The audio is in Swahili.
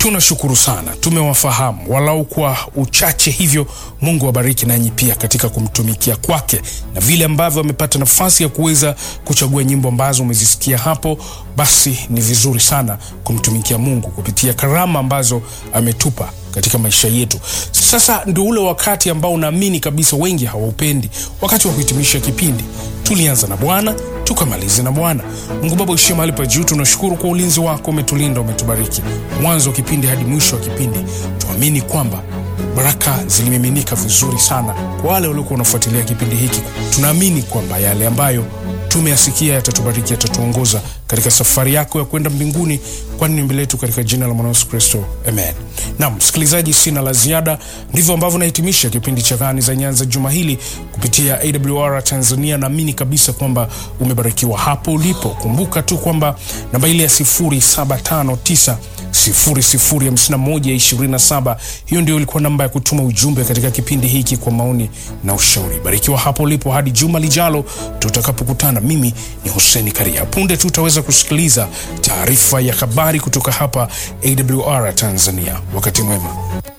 tunashukuru sana, tumewafahamu walau kwa uchache hivyo. Mungu awabariki nanyi pia katika kumtumikia kwake, na vile ambavyo amepata nafasi ya kuweza kuchagua nyimbo ambazo umezisikia hapo, basi ni vizuri sana kumtumikia Mungu kupitia karama ambazo ametupa katika maisha yetu. Sasa ndio ule wakati ambao naamini kabisa wengi hawaupendi, wakati wa kuhitimisha kipindi. Tulianza na Bwana tukamalize na Bwana. Mungu Baba uishie mahali pa juu, tunashukuru kwa ulinzi wako, umetulinda, umetubariki mwanzo wa kipindi hadi mwisho wa kipindi. Tuamini kwamba baraka zilimiminika vizuri sana kwa wale waliokuwa wanafuatilia kipindi hiki. Tunaamini kwamba yale ambayo tumeyasikia yatatubariki, yatatuongoza katika safari yako ya kwenda mbinguni, kwani ni mbele yetu, katika jina la mwana Yesu Kristo, amen. Naam msikilizaji, sina la ziada. Ndivyo ambavyo nahitimisha kipindi cha Gani za Nyanza juma hili kupitia AWR Tanzania. Naamini kabisa kwamba umebarikiwa hapo ulipo. Kumbuka tu kwamba namba ile ya 0759 005127 hiyo ndio ilikuwa namba ya kutuma ujumbe katika kipindi hiki kwa maoni na ushauri. Barikiwa hapo ulipo hadi juma lijalo tutakapokutana. Mimi ni Huseni Karia. Punde tu utaweza kusikiliza taarifa ya habari kutoka hapa AWR Tanzania. Wakati mwema.